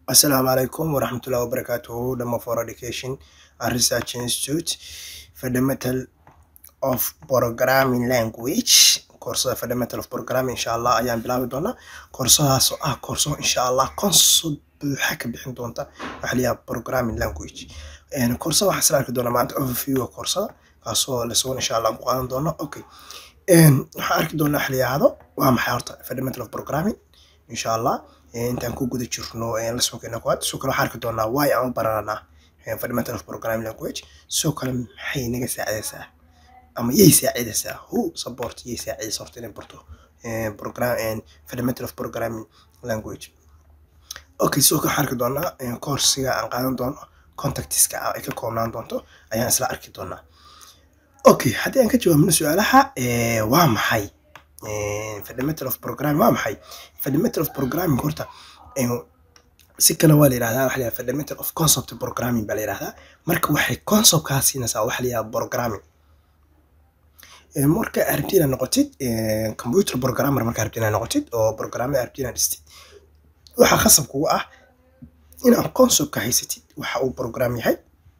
Assalamu alaikum warahmatullahi wabarakatuh. Dhamma for Education and Research Institute. Fundamental of Programming Language. Koorsada Fundamental of Programming insha Allah ayaan bilaabi doonaa. Koorsadaas oo ah koorso insha Allah concept buuxa ka bixin doonta waxa la yidhaha Programming Language. Een koorsada waxaan isla arki doonaa maanta overview koorsada kaasoo la sugan insha Allah ku qaadan doono. Okay. Een waxaan arki doonaa waxa la yidhaahdo waa maxay horta Fundamental of Programming insha Allah. intaan ku guda jirno lesonkeena koowaad sidoo kale waxaan arki doonaa why aan u barananaa fundamental of programming language sidoo kale maxay naga saacidaysaa ama yay saacidaysaa who support yay saacidaysaa horta inay barto program fundamental of programming language okay sidoo kale waxaan arki doonaa coursiga aan qaadan doono contactiska ay ka koobnaan doonto ayaan isla arki doonaa okay haddii aan ka jawaabno su-aalaha waa maxay fundamental of programming waa maxay fundamental of programming horta si kale waa la yidhahdaa waxa la yidhahdaa fundamental of concept programming baa la yidhahdaa marka waxay concept kaa siinaysaa waxa la yidhahdaa programming marka arabti inaad noqotid computer programmer marka arabti inaad noqotid oo programme arabti inaad dhistid waxaa khasab kugu ah inaad concept ka haysatid waxa uu program yahay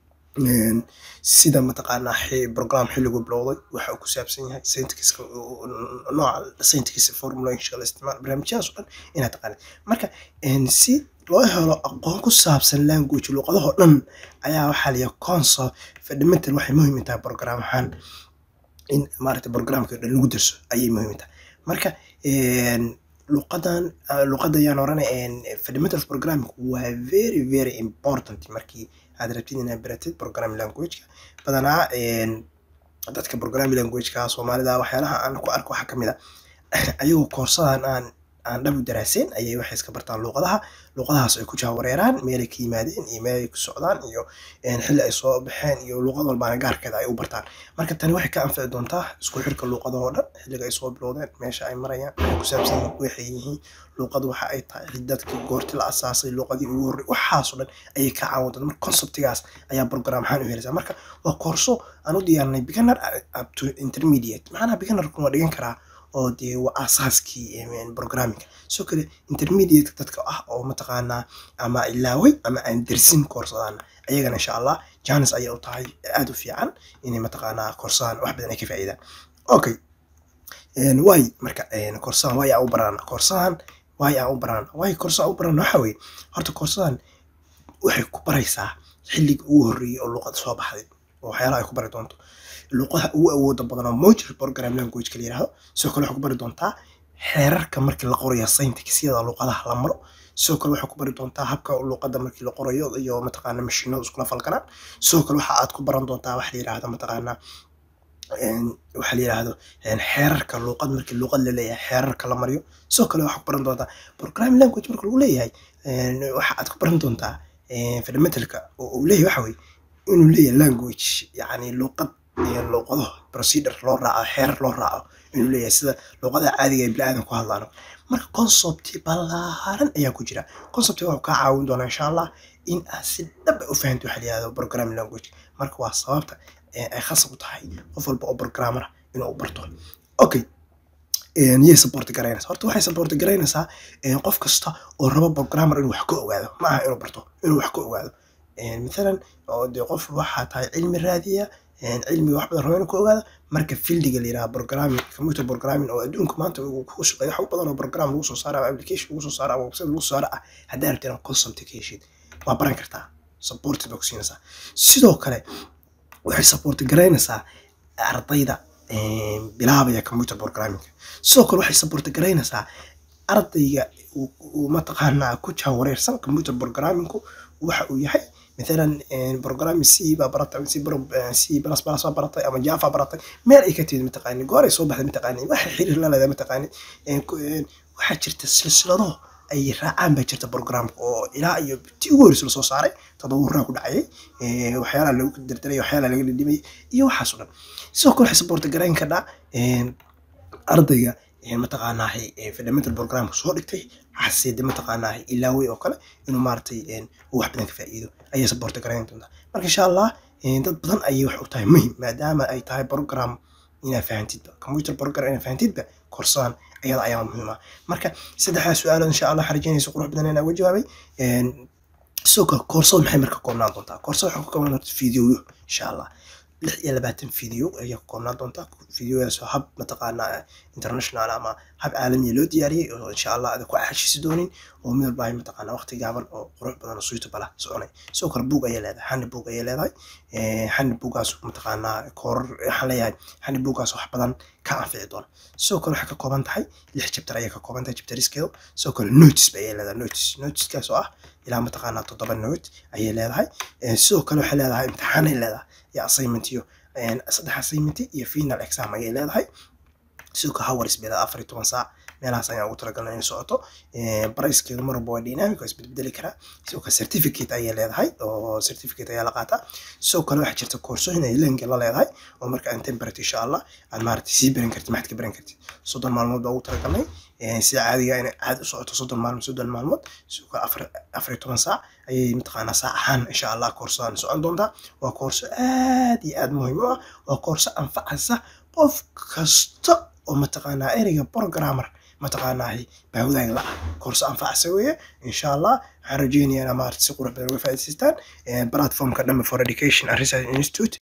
sida mataqaanaa program xilligu bilowday waxa uu ku saabsan yahay syntaxiska nooca syntax formulationka la isticmaalo barnaamijyadaas oo dhan inaad taqaanid marka si loo helo aqoon ku saabsan language luqadahoo dhan ayaa waxaa layahay concept fundamental waxay muhiim u tahay program ahaan in maaragtay programka dhan lagu darso ayay muhiim tahay marka luqadan luqada ayaan oranay fundamental of programming waa very very important markii aad rabtid inaad baratid programming languageka badanaa dadka programming languageka soomaalida waxyaalaha aan ku arko waxaa kamid a ayagoo koorsadan aan aan dhab u daraaseen ayay waxay iska bartaan luqadaha luqadahaas ay ku jaawareeraan meelay ka yimaadeen iyo meelay ku socdaan iyo xilli ay soo baxeen iyo luqad walbaana gaarkeeda ay u bartaan marka tani waxay ka anfici doontaa isku xirka luqadahoo dhan xilliga ay soo bilowdeen meesha ay marayaan waxay ku saabsan yihiin waxay yihiin luqad waxa ay tahay dadkii goorti la asaasay luqadii ugu horrey waxaasoo dhan ayay ka caawin doontaa marka conceptigaas ayaa program ahaan u helaysaa marka waa koorso aan u diyaarinay beginner up to intermediate macnaha beginnerkuna waa dhigan karaa oo dee waa asaaskii programming sidoo kale intermediate dadka ah oo mataqaanaa ama ilaaway ama aan dersin koorsadaan ayagana insha allah janis ayay u tahay aada u fiican inay mataqaanaa koorsadaan wax badan ay ka faa'iidaan okay way marka koorsadan way aan u barana koorsadan way aan u barana way koorsadan u barana waxa weeye horta koorsadan waxay ku baraysaa xilliga ugu horreeyay oo luqada soo baxday oo waxyaalaha ay ku bari doonto luqadaha ugu awooda badan oo modular program language la yiraahdo sidoo kale waxay ku bari doontaa xeerarka markii la qorayo syntaxyada luqadaha la maro sidoo kale waxay ku bari doontaa habka luqada markii la qorayo iyo mataqaana mashiinada iskula falgalaan sidoo kale waxa aad ku baran doontaa wax la yiraahdo mataqaana waxa la yiraahdo xeerarka luqad markii luqad la leeyahay xeerarka la mariyo sidoo kale waxaa ku baran doontaa programming language marka lagu leeyahay waxa aad ku baran doontaa fundamentalka oo uu leeyahay waxa weye inuu leeyahay language yacni luqad luqado procedure loo raaco xeerar loo raaco inuu leeyahay sida luqada caadiga ee biniaadan ku hadlaano marka concepti ballaaran ayaa ku jira concepti wuxuu kaa caawin doonaa insha allah in aad si dhaba u fahanto waxa la yihahdo programming language marka waa sababta ay khasab u tahay qof walba oo programmer inuu barto okay yay support garaynaysaa horta waxay support garaynaysaa qof kasta oo rabo programmer inuu wax ka ogaado ma aha inuu barto inuu wax ka ogaado مثلا dee qof waxaa tahay cilmi raadiya cilmiga wax badan rabo inuu ka ogaado marka fieldiga la yiraahdo programming computer programming oo adduunka maanta uu ku shaqeeyo wax badan oo program lagu soo saaro ama application lagu soo saaro ama website lagu soo saaro ah haddii rabtid inaad concept ka heshid waa baran kartaa support baa ku siinaysaa sidoo kale waxay support garaynaysaa ardayda bilaabaya computer programming sidoo kale waxay support garaynaysaa ardayga uu mataqaanaa ku jaawareersan computer programmingku waxa uu yahay مثلا بروجرام سي با برتay سي برو سي بلس بلس برتay ama java baratay meel ay ka timid mataqaani goor ay soo baxday mataqaani waxa xiriir la leedahay mataqaani waxaa jirta silsilado ay raacaan baa jirta programka oo ilaa iyo ti ugu horreysay lasoo saaray tadawuraa ku dhacayay waxyaalaha lagu dardaray waxyaalaha laga dhidhimay iyo waxaas oo dhan sidoo kale waxay support garayn kadhaa ardayga mataqaanaa fundamental programka soo dhigtay xaside mataqaanaa ilaawey oo kale inuu maaragtay wax badan ka faa'iido ayay support garayn doontaa marka insha allah dad badan ayay wax u tahay muhim maadaama ay tahay program inaad fahantidba computer program inaad fahantidba korsadaan ayada ayaa muhiim ah marka saddexdaas su-aalood insha allah xarijanaysa qurux badan inaa uga jawaabay sidoo kale koorsada maxay marka koobnaan doontaa koorsada waxay ku koobnaan doontaa fiidiyoyo insha allah lix iyo labaatan video ayay ku koobnaan doontaa videoyadaasoo hab mataqaanaa international ama hab caalamiya loo diyaariyey oo insha allah ada ku xashisi doonin oo mid walba ay mataqaanaa waqti gaaban oo qurux badan oo suitable ah soconay sidoo kale buug ayay leedahay hani buug ayay leedahay hani buugaas mataqaanaa koorar waxaan leeyahay hani buugaas wax badan ka anfici doona sidoo kale waxay ka kooban tahay lix chapter ayay ka kooban tahay chapteriskeedu sidoo kale notice ayay leedahay notice noticeskaas oo ah ilaa mataqaanaa toddoba note ayay leedahay sidoo kale waxay leedahay imtixaanay leedahay iyo assignment iyo saddex assignment iyo final exam ayay leedahay sidoo kale hours bay leedahay afar iyo toban saac meelahaas ayaan ugu talagalnay inay socoto pricekeedu mar walba waa dynamic waa isbedbedeli karaa sidoo kale certificate ayay leedahay oo certificate ayaa la qaataa sidoo kale waxaa jirta koorsooyin ay lenga la leedahay oo marka aan temperate insha allah aad maaragtay sii baran kartid maxaad ka baran kartid soddon maalmood baa ugu talagalnay sida caadiga inay caadi u socoto soddon maalmood soddon maalmood sidoo kale afar afar iyo toban saac ayay mataqaanaa saac ahaan insha allah koorsadan socon doontaa waa koorso aad iyo aad muhiim u ah waa koorso anfacaysa qof kasta oo mataqaanaa ereyga programmer mataqaanaa baawadaag la ah koorso anfacaysa weeye insha allah waxaan rajeynayaa inaa maarata si qurux badan uga faa'iidaystaan platformka dhambe for education and research institute